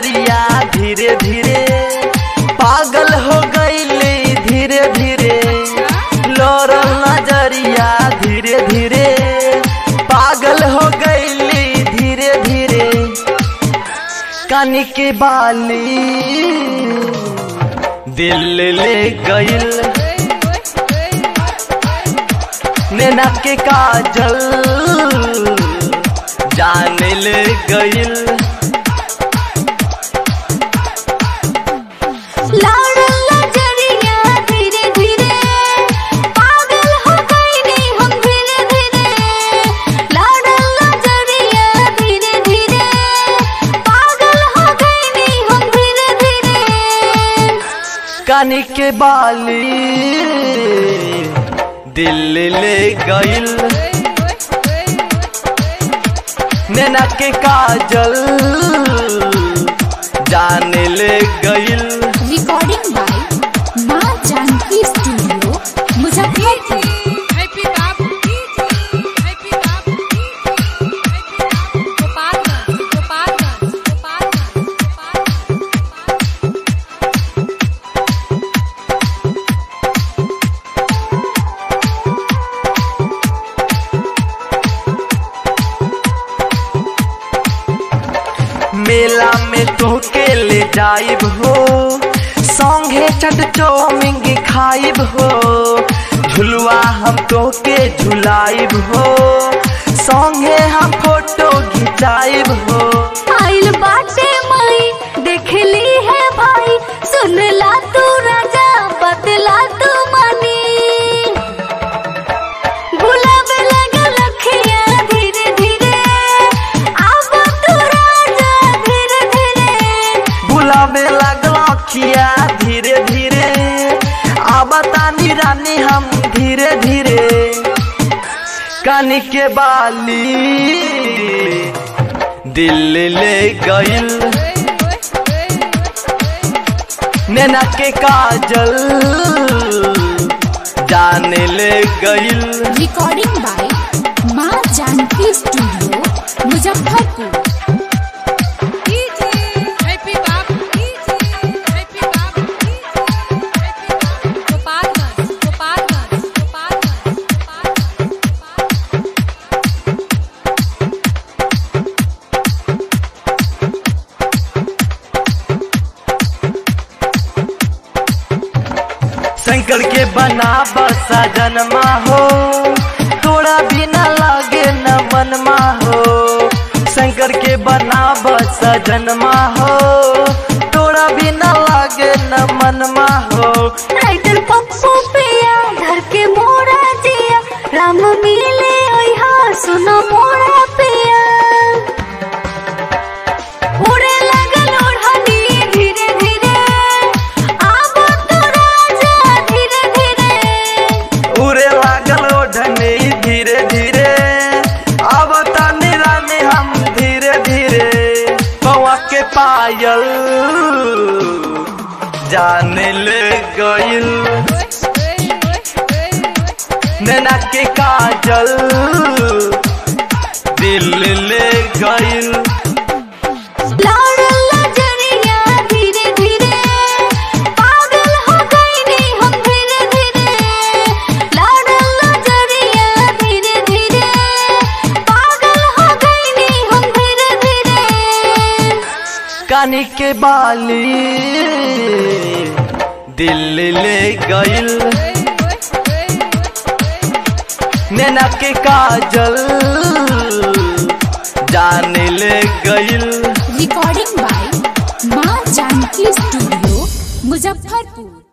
नजरिया धीरे धीरे पागल हो गईली धीरे धीरे लोरल नजरिया धीरे धीरे पागल हो गईली धीरे धीरे कानी के बाली दिल ले गईल नैना के काजल जान ले गईल लाडल नजरिया धीरे धीरे पागल हो गईली हम धीरे धीरे लाडल नजरिया धीरे धीरे पागल हो गईली हम धीरे धीरे कानी के बाली दिल ले गईल नैना के काजल जान ले गईल recording by Maa Janki studio Muzaffarpur happy Babu happy Babu Gopalganj Gopalganj Gopalganj Gopalganj मेला में तोहके ले जाइब हो संगे चट चौमिंग खाइब हो झुलवा हम तोहके झुलाइब हो संगे हम फोटो घिंचाइब हो आइल बाटे माई देखली है भाई सुन ला तू राजा बतला तू मनी गुलाब लगल अखियाँ धीरे धीरे अब तू राजा धीरे धीरे बुलावे लगल अखिया धीरे धीरे आबतानी रानी हम धीरे धीरे कानी के बाली दिल ले गईल नैना के काजल जान ले गईल recording by Maa Janki studio Muzaffarpur happy Babu happy Babu Gopalganj Gopalganj Gopalganj Gopalganj Shankar के बना बसा जन्मा हो तोरा बिना लागे न मनमा हो शंकर के बना बसा जन्मा हो तोरा बिना लागे न मनमा हो राइटर पप्पू पिया धर के मोरा जिया राम मिले ओहा सुनो मोरा पिया उड़े लगल ओढ़नी धीरे धीरे आब तो राजा धीरे धीरे उड़े लागल ओढ़नी धीरे धीरे अब तनी रानी हम धीरे धीरे पवा के पायल जान ले गईल नैना के काजल दिल ले गईल लाडल नजरिया धीरे धीरे पागल हो गईली हम धीरे धीरे लाडल नजरिया धीरे धीरे पागल हो गईली हम धीरे धीरे कानी के बाली दिल ले गईल नैना के काजल जान ले गईल recording by Maa Janki studio Muzaffarpur